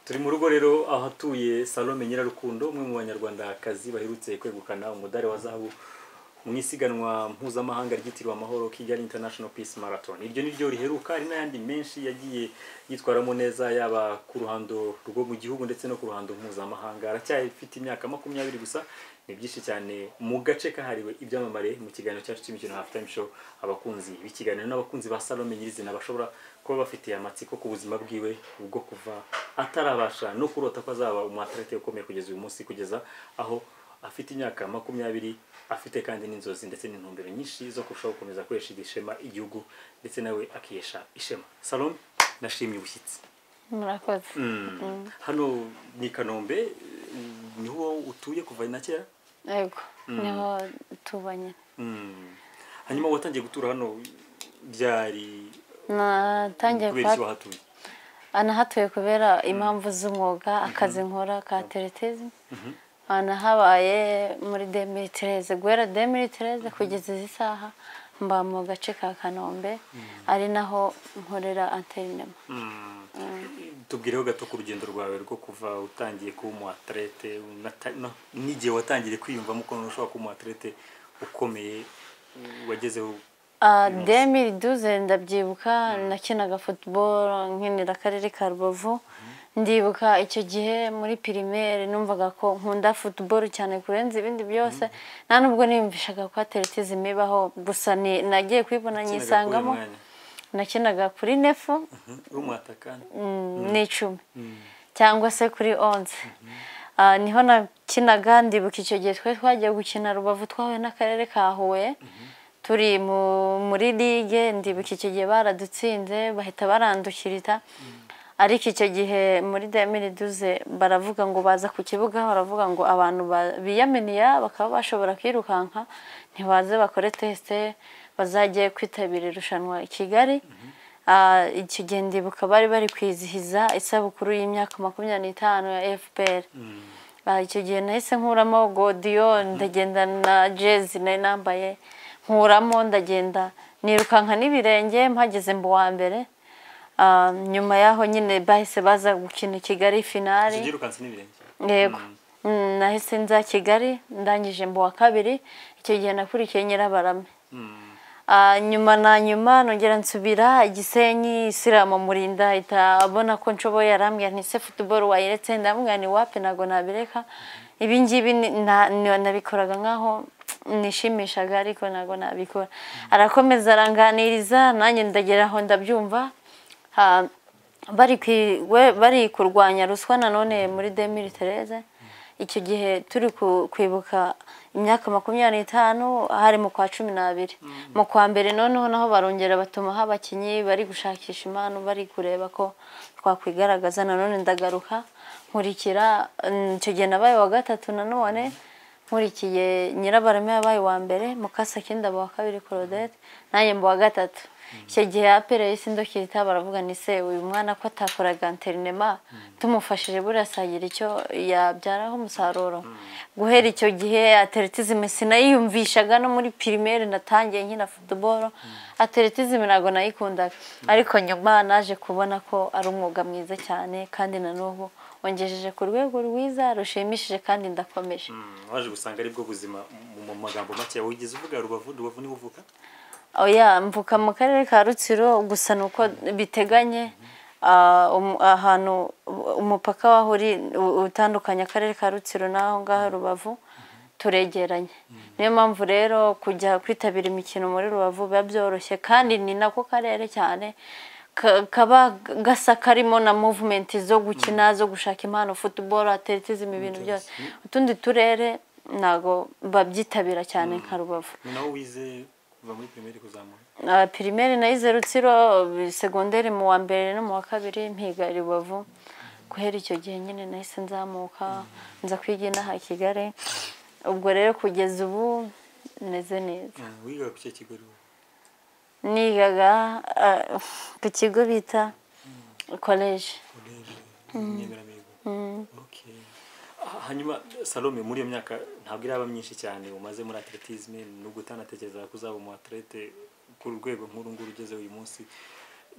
turi mu rugo rero ahatuye salome nyirarukundo umwe mu banyarwandakazi baherutse kwegukana umudari wa zahabu mu isiganwa mpuzamahanga ryitiriwe amahoro Kigali International Peace Marathon iryo ni ryo riheruka hari n'ayandi menshi yagiye yitwaramo neza yaba ku ruhando rwo mu gihugu ndetse no ku ruhando mpuzamahanga aracyafite imyaka makumyabiri gusa ni byinshi cyane mu gace kahariwe ibyamamare mu kiganiro cyacu cy'imikino half time show abakunzi b'ikiganiro n'abakunzi ba Salome nyirizina bashobora kuba bafite amatsiko ku buzima bwiwe ubwo kuva atarabasha no kurota ko azaba umu athlete ukomeye kugeza uyu munsi kugeza aho afite imyaka makumyabiri afite kandi n'inzozi ndetse n'intumbero nyinshi zo kurushaho gukomeza kweshiga ishema igihugu ndetse nawe akihesha ishema salome nashimye ubushyitsi murakoze Mm. hano ni i kanombe mm, niho utuye kuva na kera yego niho tubanye Mm. hanyuma watangiye gutura hano byari natangiye kubera iki wahatuye anahatuye kubera impamvu z'umwuga akazi nkora ka teretezi anahabaye muri demiritereze guhera demiritereze kugeza izi saha mba mu gace ka kanombe ari naho nkorera anterinema Mm. tubwireho gato ku rugendo rwawe rwo kuva utangiye kuba umu athlete unata- no, n'igihe watangiriye kwiyumvamo ukuntu ushobora kuba umu athlete ukomeye wagezeho demiri duze ndabyibuka nakinaga futuboro nkinira akarere ka rubavu ndibuka icyo gihe muri pirimeri numvaga ko nkunda futuboro cyane kurenza ibindi byose nta nubwo niyumvishaga ko ateretezi imibaho gusa ni- nagiye kuyibona nyisangamo nakinaga kuri nefu rumuhatakana mm, ni icumi cyangwa se kuri onze Ah, niho nakinaga ndibuka icyo gihe twari twagiye gukina rubavu twahuye n'akarere ka huye turi mu- muri ligue ndibuka icyo gihe baradutsinze bahita barandukirita ariko icyo gihe muri demiri duze baravuga ngo baza ku kibuga baravuga ngo abantu ba- biyaminiya bakaba bashobora kwirukanka ntibaze bakore tesite bazajye kwitabira irushanwa i kigali Ah, icyo gihe ndibuka bari bari kwizihiza isabukuru y'imyaka makumyabiri n'itanu ya fpr Ah, icyo gihe nahise nkuramo godiyo ndagenda na jezi nari nambaye nkuramo ndagenda nirukanka n'ibirenge mpageze mu wa mbere Ah, nyuma y'aho nyine bahise baza gukina i kigali finari zigirukanse n'ibirenge yego Mm, nahise nza kigali ndangije mu wa kabiri icyo gihe nakurikiye nyirabarame Mm. Ah, nyuma na nyuma nongera nsubira igisenyi isiramu murinda ahita abona ko nshoboye arambwira nti se futuboro wayiretse ndamubwira ni wapi ntabwo nabireka ibi ngibi ni- na- ni- nabikoraga nk'aho nishimishaga ariko ntabwo nabikora arakomeza aranganiriza nanjye ndagera aho ndabyumva Ah, bari kwi- we- bari kurwanya ruswa nanone muri demiri tereze icyo gihe turi ku- kwibuka imyaka makumyabiri n'itanu hari mu kwa cumi n'abiri mu kwa mbere noneho naho barongera batumaho abakinnyi bari gushakisha impano bari kureba ko twakwigaragaza nanone ndagaruka nkurikira mm, icyo gihe nabaye wa gatatu nanone nkurikiye nyirabarame yabaye uwa mbere mukasake ndaba wa kabiri korodete nanjye mba uwa gatatu icyo gihe apere y'isi ndokita baravuga ni se uyu mwana ko atakoraga interinema tumufashije buriya asagira icyo yabyaraho umusaruro guhera icyo gihe ateretizime sinayiyumvishaga no muri pirimeri natangiye nkina futuboro ateretizime ntabwo nayikundaga ariko nyuma naje kubona ko ari umwuga mwiza cyane kandi na n'ubu wangejeje ku rwego rwiza rushimishije kandi ndakomeje Mm, waje gusanga aribwo buzima mu- mu magambo make wigeze uvuga rubavu rubavu niho uvuka oya mvuka mu karere ka rutsiro gusa ni uko biteganye ah, um- ahantu umupaka waho uri u- utandukanya akarere ka rutsiro n'aho ngaho rubavu turegeranye niyo mpamvu rero kujya kwitabira imikino muri rubavu biba byoroshye kandi ni nako karere cyane ka- kaba gasa karimo na movumenti zo gukina zo gushaka impano futuboro ateretizima ibintu byose utundi turere ntago babyitabira cyane nka rubavu ni nawe wize kuva muri pirimeri kuzamura Uh, pirimeri nayize rutsiro segonderi mu wa mbere no mu wa kabiri mpiga i rubavu guhera icyo gihe nyine nahise nzamuka nza kwiga inaha i kigali ubwo rero kugeza ubu meze neza Mm, wigaga ku kihe kigo rero nigaga uh, ku kigo bita koleji koleje inyemeramihigo Okay. Ah, hanyuma salome muri iyo myaka ntabwo iraba myinshi cyane umaze muri atletisme nubwo utanatekerezaga ko uzaba umu atlete ku rwego nk'uru nguru ugezeho uyu munsi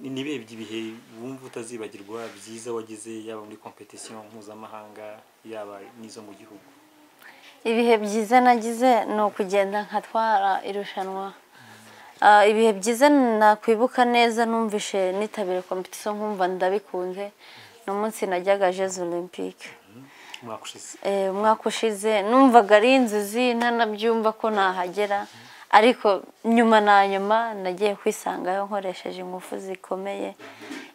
ni- ni ibihe by'ibihe wumva utazibagirwa byiza wagize yaba muri competition mpuzamahanga yaba n'izo mu gihugu ibihe byiza nagize ni ukugenda nkatwara irushanwa Ah, ibihe byiza nakwibuka neza numvishe nitabira competition nkumva ndabikunze ni umunsi najyaga jezu olympique umwaka ushize Eh, umwaka ushize numvaga ari inzozi ntanabyumva ko nahagera ariko nyuma na nyuma nagiye kwisangayo nkoresheje ingufu zikomeye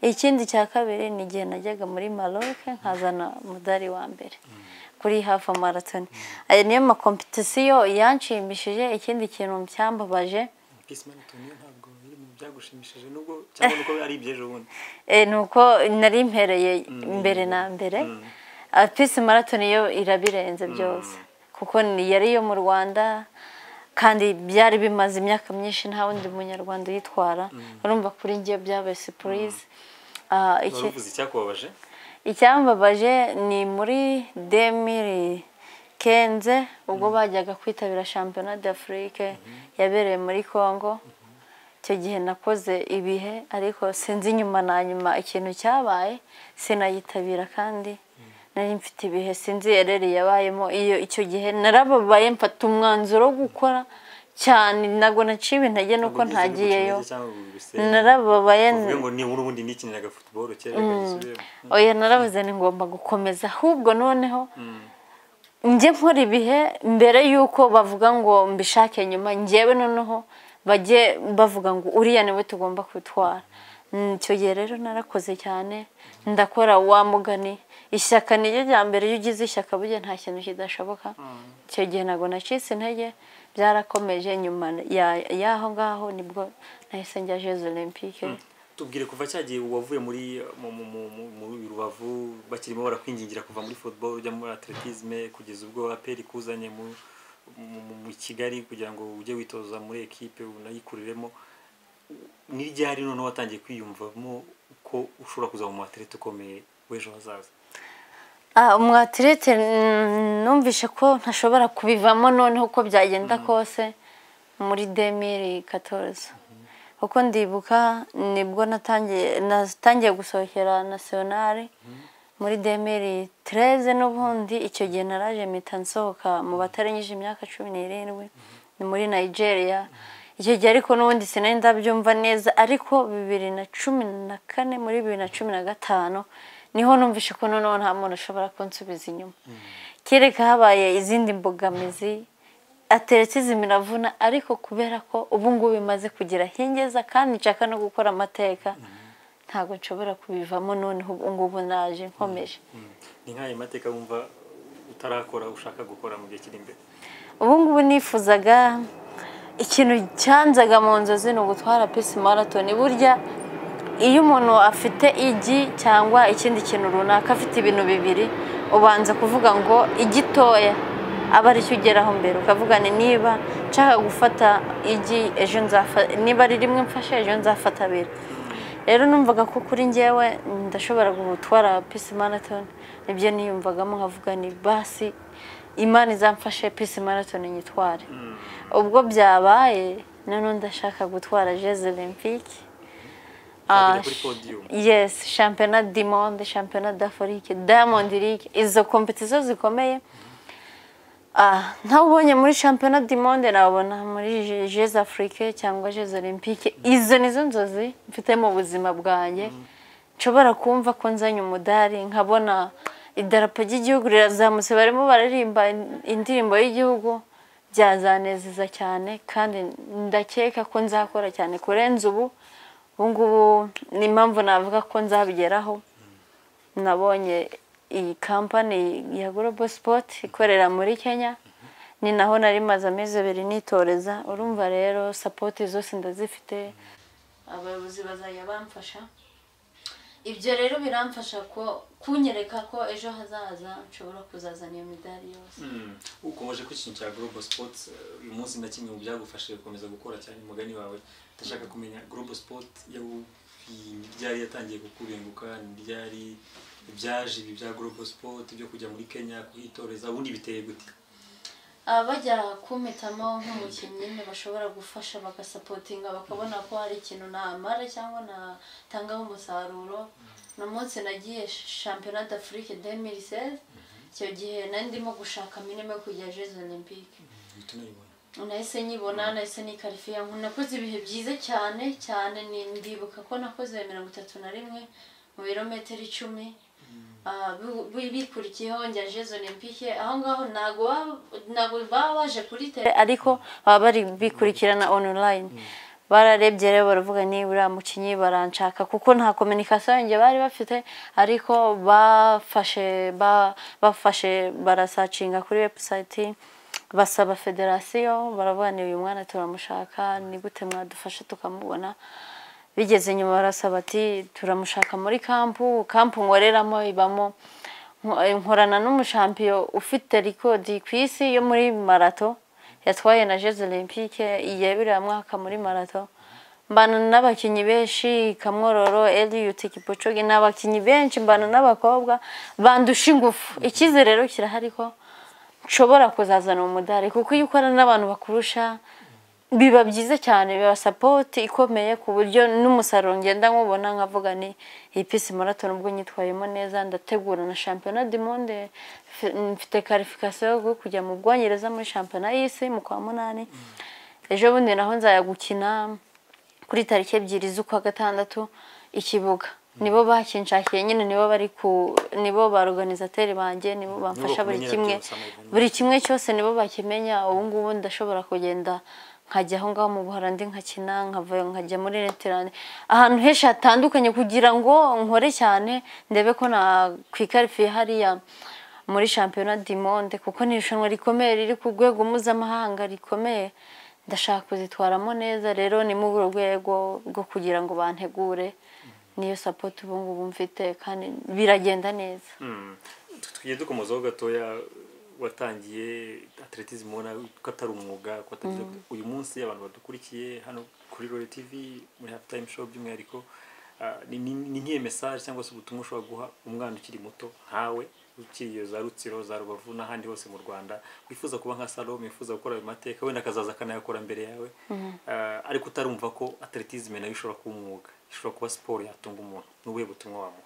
ikindi cya kabiri ni igihe najyaga muri maroc nkazana umudari wa mbere kuri hafa marathon ayo niyo makompetisiyo yanshimishije ikindi kintu cyambabaje peace marathon yo ntabwo iri mu byagushimishije nubwo cyangwa nuko ari iby'ejo bundi Eh, ni uko nari mpereye mbere na mbere Ah, peace marathon yo irabirenze byose kuko ni- yari iyo mu rwanda kandi byari bimaze imyaka myinshi nta wundi munyarwanda uyitwara urumva kuri njye byabaye surprise Ah, iki- waruvuze icyakubabaje icyambabaje ni muri demiri kenze ubwo bajyaga kwitabira shampiyona d'afrique yabereye muri congo icyo gihe nakoze ibihe ariko sinzi nyuma na nyuma ikintu cyabaye sinayitabira kandi nari mfite ibihe sinzi ereri yabayemo iyo icyo gihe narababaye mfata umwanzuro wo gukora cyane ntabwo naciye intege nuko ntagiyeyo narababaye uvuge ngo nibura ubundi nikiniraga football kera reka gisubiremo oya narabaze ni ngomba gukomeza ahubwo noneho njye nkora ibihe mbere y'uko bavuga ngo mbishake nyuma njyewe noneho bajye bavuga ngo uriya niwe tugomba kutwara Mm, icyo gihe rero narakoze cyane ndakora wa mugani ishyaka niryo rya mbere iyo ugize ishyaka burya nta kintu kidashoboka icyo gihe ntabwo nacitse intege byarakomeje nyuma ya- y'aho ngaho nibwo nahise njya jezo olympique tubwire kuva cyagiye wavuye muri mu mu mu mu- muri rubavu bakirimo barakwingingira kuva muri football ujya muri atletisme kugeza ubwo aperi kuzanye mu mu- mu- mu kigali kugira ngo ujye witoza muri ekipe unayikuriremo ni ryari noneho watangiye kwiyumvamo ko ushobora kuzaba mu atlete ukomeye w'ejo hazaza Ah, umwatirete mm, numvishe ko ntashobora kubivamo noneho uko byagenda kose muri demiri katorozi kuko ndibuka nibwo natangiye natangiye gusohokera nasiyonari muri demiri tereze n'ubundi icyo gihe naraje mpita nsohoka mu batarengeje imyaka cumi n'irindwi ni muri nigeria icyo gihe ariko n'ubundi sinari ndabyumva neza ariko bibiri na cumi na kane muri bibiri na cumi na gatanu niho numvishe ko noneho nta muntu ushobora kunsubiza inyuma kereka habaye izindi mbogamizi ateretizimi iravuna ariko kubera ko ubu ngubu imaze kugira hingeza kandi nshaka no gukora amateka ntabwo nshobora kubivamo noneho ubu ngubu naje nkomeje ni nk'ayo mateka wumva utarakora ushaka gukora mu gihe kiri imbere ubu ngubu nifuzaga ikintu cyanzaga mu nzozi ni ugutwara pisi marathon burya iyo umuntu afite igi cyangwa ikindi kintu runaka afite ibintu bibiri ubanza kuvuga ngo igitoya aba aricyo ugeraho mbere ukavuga ni niba nshaka gufata igi ejo nzafata niba ari rimwe mfashe ejo nzafata abiri rero numvaga ko kuri njyewe ndashobora gutwara pisi marathon nibyo niyumvagamo nkavuga ni basi imana izamfashe pisi marathon nyitware ubwo byabaye noneho ndashaka gutwara jeze olympique Nzagera Ah, kuri podium. yes shampiyona di monde shampiyona d'afrique diamond league izo kompetisiyo zikomeye Ah, ntawe ubonye muri shampiyona di monde nabona muri Je- jeze afrique cyangwa jeze olympique izo nizo nzozi mfite mu buzima bwanjye nshobora kumva ko nzanye umudari nkabona idarapo ry'igihugu rirazamutse barimo baririmba indirimbo y'igihugu byazanezeza cyane kandi ndakeka ko nzakora cyane kurenza ubu ubu ngubu ni impamvu navuga ko nzabigeraho nabonye iyi kampani ya global sport ikorera muri kenya ni naho nari maze amezi abiri nitoreza urumva rero sapoti zose ndazifite abayobozi bazajya bamfasha ibyo rero biramfasha ko kunyereka ko ejo hazaza nshobora kuzazana iyo midari yose ukomeje ku kintu cya global sports eh, uyu munsi na kimwe mu byagufashije gukomeza gukora cyane umugani wawe ndashaka kumenya global sport yawubwiye ryari yatangiye kukubenguka ni ryari ibyaje ibi bya global sport byo kujya muri kenya kuhitoreza ubundi biteye gute bajya kumpitamo nk'umukinnyi nyine bashobora gufasha bagasapotinga bakabona ko hari ikintu namara cyangwa natangaho umusaruro uno munsi nagiye shampiyona d'afurike demiriseri icyo gihe nari ndimo gushaka minime kujya jezo olympique uhita unayibona nahise nyibona nahise nikarifiya nakoze ibihe byiza cyane cyane ni- ndibuka ko nakoze mirongo itatu na rimwe mu birometero icumi Ah, bi- bi- bikurikiyeho njya jezo olympique aho ngaho ntabwo waba- ntabwo baba baje kuri tele ariko baba bari bikurikirana online bararebye rero baravuga niba uriya mukinnyi baranshaka kuko nta kominikasiyo yanjye bari bafite ariko bafashe ba- bafashe barasacinga kuri webusayiti basaba federasiyo baravuga ni uyu mwana turamushaka ni gute mwadufasha tukamubona bigeze nyuma barasaba ati turamushaka muri kampu kampu nkoreramo ibamo nko- nkorana n'umushampiyo ufite rikodi ku isi yo muri marato yatwaye na jeze olympique yabiriya mwaka muri marato mbana n'abakinnyi benshi kamwororo eliyuti kipocogi ni abakinnyi benshi mbana n'abakobwa bandusha ingufu icyizere rero kirahari ko nshobora kuzazana umudari kuko iyo ukorana n'abantu bakurusha biba byiza cyane biba sapoti ikomeye ku buryo n'umusaruro ngenda nkubona nkavuga ni iyi pisi marathon ubwo nyitwayemo neza ndategura na shampiyona du monde F- mfite karifikasiyo yo kujya mu bwongereza muri shampiyona y'isi mu kwa munani ejo bundi naho nzajya gukina kuri tariki ebyiri z'ukwa gatandatu ikibuga nibo bakinshakiye nyine nibo bari ku nibo ba organizateri banjye nibo bamfasha buri bakumenyera kimwe byose, amahirwe buri kimwe cyose nibo bakimenya ubu ngubu ndashobora kugenda nkajya aho ngaho mu buholandi nkakina nkava nkajya muri netirande ahantu henshi hatandukanye kugira ngo nkore cyane ndebe ko nakwikarifiye hariya muri shampiyona dimonde kuko ni irushanwa rikomeye riri ku rwego mpuzamahanga rikomeye ndashaka kuzitwaramo neza rero ni muri urwo rwego rwo kugira ngo bantegure niyo sapoti ubu ngubu mfite kandi biragenda neza Mm. tugiye dukomozaho gatoya watangiye atletism ubona ko atari umwuga ko atagize uyu munsi abantu badukurikiye hano kuri Royal TV muri half time show by'umwihariko ah, ni- ni ni nk'iyo message cyangwa se ubutumwa ushobora guha umwana ukiri muto nkawe ukiriye za rutsiro za rubavu n'ahandi hose mu rwanda wifuza kuba nka salome wifuza gukora ayo mateka wenda akazaza akanayakora mbere yawe Ah, ariko utarumva ko atletism nayo ishobora kuba umwuga ishobora kuba siporo yatunga umuntu ni ubuhe butumwa wamuha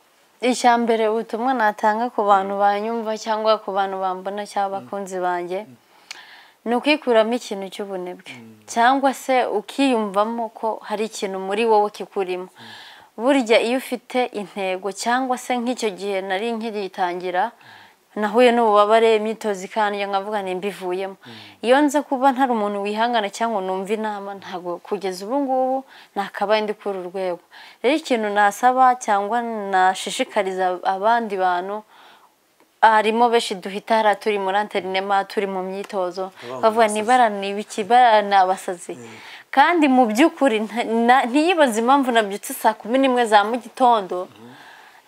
icya mbere ubutumwa natanga ku bantu banyumva cyangwa ku bantu bambona cyangwa abakunzi banjye ni ukwikuramo ikintu cy'ubunebwe cyangwa se ukiyumvamo ko hari ikintu muri wowe kikurimo burya iyo ufite intego cyangwa se nk'icyo gihe nari nkiritangira nahuye n'ububabare imyitozo ikandya nkavuga ni mbivuyemo iyo nza kuba ntari umuntu wihangana cyangwa numva inama ntabwo kugeza ubu ngubu nakabaye ndi kuri uru rwego rero ikintu nasaba cyangwa nashishikariza abandi bantu harimo benshi duhitara turi muri anterinema turi mu myitozo Abana bavuga ni bara ni ibiki bara ni abasazi kandi mu by'ukuri nta- na- ntiyibaze impamvu nabyutse saa kumi n'imwe za mu gitondo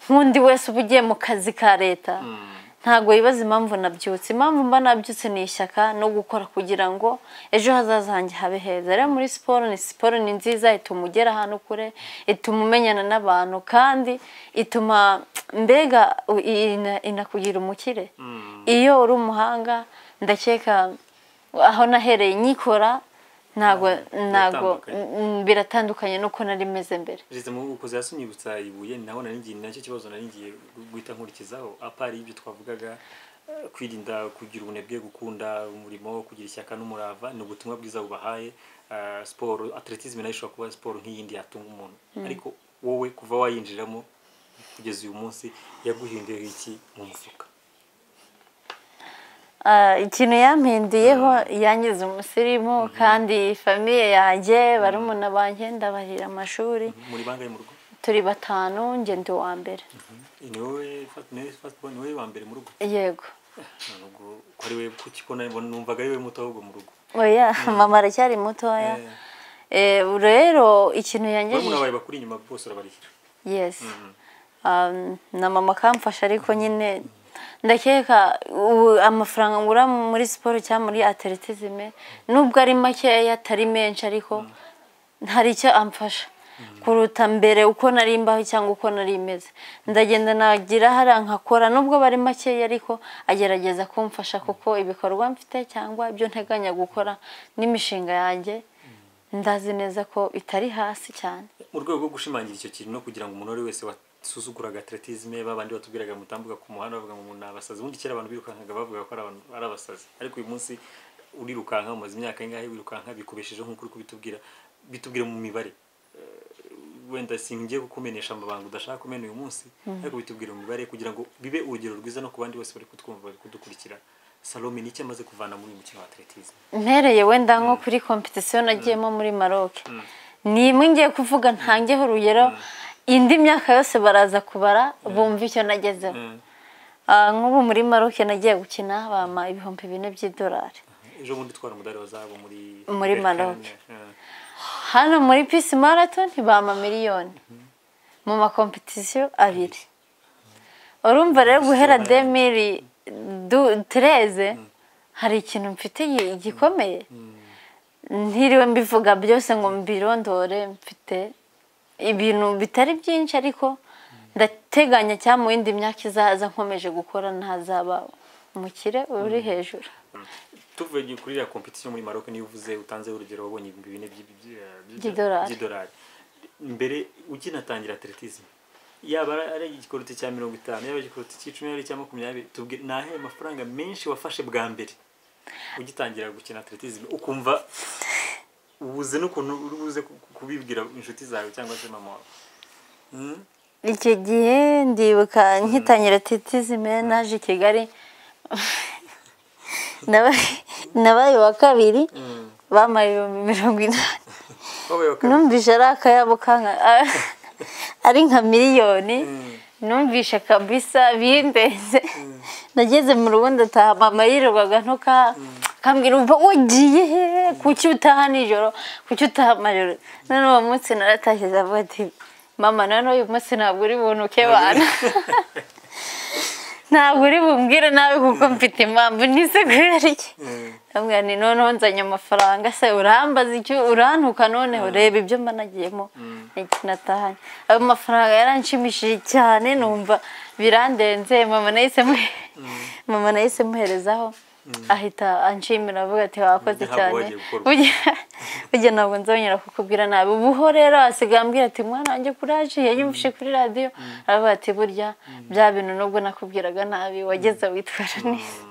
nk'undi wese uba ugiye mu kazi ka leta ntabwo yibaza impamvu nabyutse impamvu mba nabyutse ni ishyaka no gukora kugira ngo ejo hazaza hanjye habe heza rero muri siporo ni siporo ni nziza ituma ugera ahantu kure ituma umenyana n'abantu kandi ituma mbega u- ina- inakugira umukire iyo uri umuhanga ndakeka aho nahereye nyikora ntabwo ntabwo mm, biratandukanye nuko nari meze mbere Perezida Mubukozi yasunyibutsa ibuye ni naho nari ngiye ni nacyo kibazo nari ngiye guhita nkurikizaho apari ibyo twavugaga eh, kwirinda kugira ubunebwe gukunda umurimo kugira ishyaka n'umurava ni ubutumwa bwiza bubahaye Ah, siporo atletism nayo ishobora kuba siporo nk'iyindi yatunga umuntu ariko wowe kuva wayinjiramo kugeza uyu munsi yaguhinduye iki mu mufuka Ah, ikintu yampinduyeho yangize umusirimu kandi famiye yanjye barumuna banjye ndabarira amashuri muri bangahe mu rugo turi batanu njye ndi uwa mbere ni wowe fat- ni wowe firstborn, ni wowe wa mbere mu rugo yego nubwo ko ari wowe kuki ko nari- numvaga ari wowe muto ahubwo mu rugo oya mama aracyari mutoya Eh, Eh, rero ikintu barumuna yangejeje bawe bakuri inyuma bose urabarihira yes Um, na mama akamfasha ariko nyine ndakeka ubu amafaranga ngura muri siporo cyangwa muri atletism nubwo ari makeya atari menshi ariko hari icyo amfasha kuruta mbere uko nari mbaho cyangwa uko nari meze ndagenda nagira hariya nkakora nubwo bari makeya ariko agerageza kumfasha kuko ibikorwa mfite cyangwa ibyo nteganya gukora n'imishinga yanjye ndazi neza ko itari hasi cyane mu rwego rwo gushimangira icyo kintu no kugira ngo umuntu uwo ari wese wasuzuguraga atletisme babandi batubwiraga mutambuka ku muhanda bavuga ngo umuntu ni abasazi ubundi kera abantu birukankaga bavuga ko ari abantu- ari abasazi ariko uyu munsi urirukanka umaze imyaka ingahe wirukanka bikubeshejeho nk'uko uri kubitubwira bitubwira mu mibare Eh, wenda singiye kukumenesha amabanga udashaka kumena uyu munsi ariko bitubwira mu mibare kugira ngo bibe urugero rwiza no ku bandi bose bari kutwumva bari kudukurikira salome ni iki amaze kuvana muri uyu mukino wa atletisme mpereye wenda nko kuri kompetisiyo nagiyemo muri maroc ni imwe ngiye kuvuga ntangeho urugero indi myaka yose baraza kubara bumva icyo nagezeho Mm. Ah, nk'ubu muri maroc nagiye gukina bampa ibihumbi bine by'idolari ejo bundi twara umudari wa zahabu muri Muri Berkane, Maroc. eh. hano muri pisi marato ntibama miliyoni mu makompetisiyo abiri urumva rero guhera demiri tereze hari ikintu mfite gi- gikomeye ntiriwe mbivuga byose ngo mbirondore mfite ibintu bitari byinshi ariko ndateganya cyangwa mu yindi myaka izaza nkomeje gukora ntazaba umukire uri hejuru tuvuye kuri iriya kompetisiyo muri Maroc niyo uvuze utanze urugero wabonye ibihumbi bine by'i- by'i- by'i- By'idolari. by'idolari mbere ukinatangira atletisme yaba ari- ari igikorote cya mirongo itanu yaba igikorote cy'icumi yaba ari icya makumyabiri tubwire ni ahe mafaranga menshi wafashe bwa mbere ugitangira gukina atletisme ukumva ubuze n'ukuntu uri buze ku- ku- kubibwira inshuti zawe cyangwa se mama wawe Hmm? icyo gihe ndibuka nkitangira titizime naje i kigali Naba- nabaye uwa kabiri Mm. bamara ibihumbi mirongo inani Wabaye wa kabiri. numvise ari akayabo kanka ari nka miliyoni Mm. numvishe kabisa bindeze nageze mu rugo ndataha mama yirirwaga ntuka kambwira umva ugiye he kuki utaha nijoro kuki utaha amajoro none uwo munsi naratashye ndavuga ati mama none uyu munsi ntabwo uri bunuke bana ntabwo uri bumbwire nabi kuko mfite impamvu ntisekurerike Mm. ndamubwira ni noneho nzanye amafaranga se urambaza icyo urantuka noneho reba ibyo mba nagiyemo ntahanyu ayo mafaranga yaranshimishije cyane numva birandenze mama nahise mwe- mama nahise muherezaho ahita anshimira avuga ati wakoze Ntabwo cyane wagiye gukorwa. Burya- burya ntabwo nzongera kukubwira nabi ubuho rero asigaye ambwira ati mwana wanjye kuraje yanyumvise kuri radiyo aravuga ati burya bya bintu nubwo nakubwiraga nabi wageze witwara neza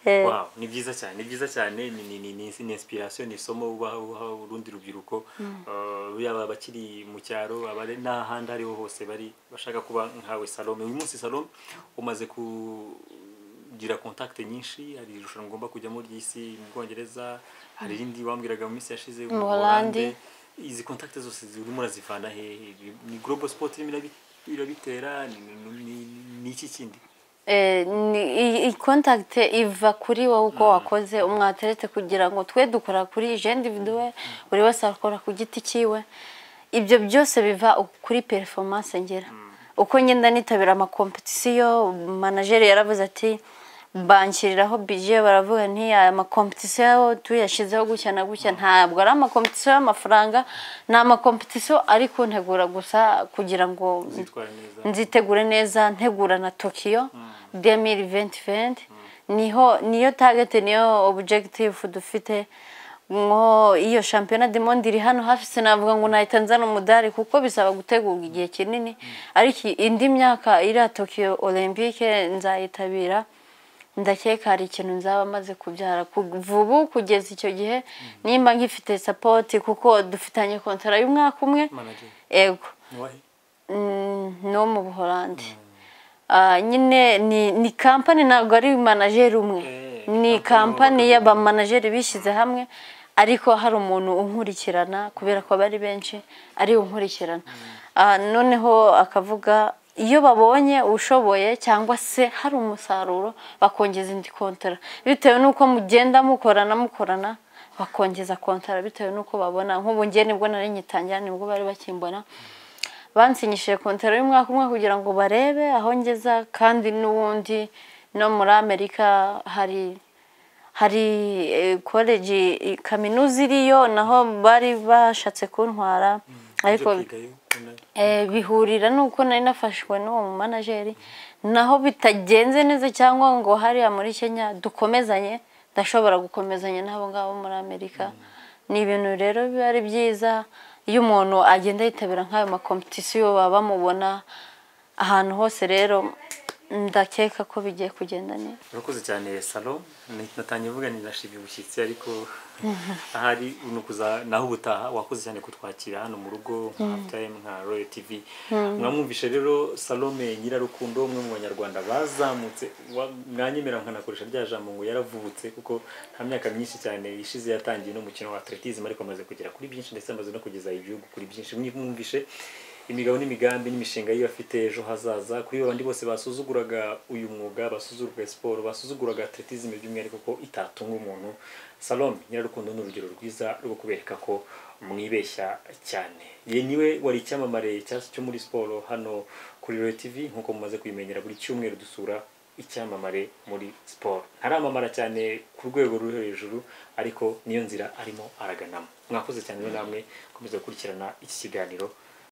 Eh, Wow, ni byiza cyane ni byiza cyane ni ni ni ni ni inspiration ni isomo ubaha uha urundi rubyiruko Eh, yaba abakiri mu cyaro abari n'ahandi ariho hose bari bashaka kuba nkawe Salome uyu munsi Salome umaze kugira contact nyinshi hari irushanwa ugomba kujyamo ry'isi mu Bwongereza hari irindi wambwiraga mu minsi yashize mu Mu Holande Holande. izi contact zose zirimo urazivana hehe ni global sport irimo irabi- irabitera ni ni- ni- ni iki kindi Eh, ni- i kontakite iva kuri wowe uko wakoze umwateretse kugira ngo twe dukora kuri jendi viduwe buri wese akora ku giti cyiwe ibyo byose biva kuri performance ngera uko ngenda nitabira amakompetisiyo manajeri yaravuze ati banshyiriraho bije baravuga nti aya makompetisiyo tuyashyizeho gutya na gutya ntabwo ari amakompetisiyo y'amafaranga ni amakompetisiyo ari kuntegura gusa kugira ngo zitwara neza nzitegure neza ntegura na tokiyo demiri venti venti niho niyo tageti niyo objegitifu dufite nko iyo shampiyona demondi iri hano hafi sinavuga ngo nahita nzana umudari kuko bisaba gutegurwa igihe kinini ariko indi myaka iriya tokiyo olympique nzayitabira ndakeka hari ikintu nzaba maze kubyara ku- vubu kugeza icyo gihe nimba nkifite sapoti kuko dufitanye kontara y'umwaka umwe manager ego ni wahe Mm, ni uwo mu buholandi Ah, nyine ni ni kampani ntabwo ari manajeri umwe Eh, kampani ni kampani y'uwo y'abamanajeri bishyize hamwe ariko hari umuntu unkurikirana kubera ko bari benshi ari we unkurikirana Ah, noneho akavuga iyo babonye ushoboye cyangwa se hari umusaruro bakongeza indi kontara bitewe n'uko mugenda mukorana mukorana bakongeza kontara bitewe n'uko babona nk'ubu ngewe nibwo nari nyitangira nibwo bari bakimbona bansinyishije kontaro y'umwaka umwe kugira ngo barebe aho ngeza kandi n'ubundi no muri amerika hari hari eh, college eh, kaminuza iriyo naho bari bashatse kuntwara ariko eh, bihurira nuko nari nafashwe n'uwo mu manajeri naho bitagenze neza cyangwa ngo hariya muri Kenya dukomezanye ndashobora gukomezanya n'abo ngabo muri Amerika ni ibintu rero biba ari byiza iyo umuntu agenda yitabira nk'ayo makompetisiyo baba bamubona ahantu hose rero ndakeka ko bigiye kugenda neza urakoze cyane salo natangiye mvuga ni nashimye ubushyitsi ariko ahari nukuza naho ubutaha wakoze cyane kutwakira hano mu rugo nka time nka royal tv mwamwumvishe rero salome nyirarukundo umwe mu banyarwanda bazamutse wa- mwanyemera nkanakoresha rya jambo ngo yaravubutse kuko nta myaka myinshi cyane ishize yatangiye n'umukino wa atletism ariko amaze kugera kuri byinshi ndetse amaze no kugeza igihugu kuri byinshi mwumvishe imigabo n'imigambi n'imishinga yiyo afite ejo hazaza kuri babandi bose basuzuguraga uyu mwuga basuzuguraga siporo basuzuguraga atletism by'umwihariko ko itatunga umuntu salome nyirarukundo ni urugero rwiza rwo kubereka ko mwibeshya cyane ye niwe wari icyamamare cya- cyo muri siporo hano kuri royal tv nk'uko mumaze kuyimenyera buri cyumweru dusura icyamamare muri siporo ntaramamara cyane ku rwego ruri hejuru ariko niyo nzira arimo araganamo mwakoze cyane rero namwe komeza gukurikirana iki kiganiro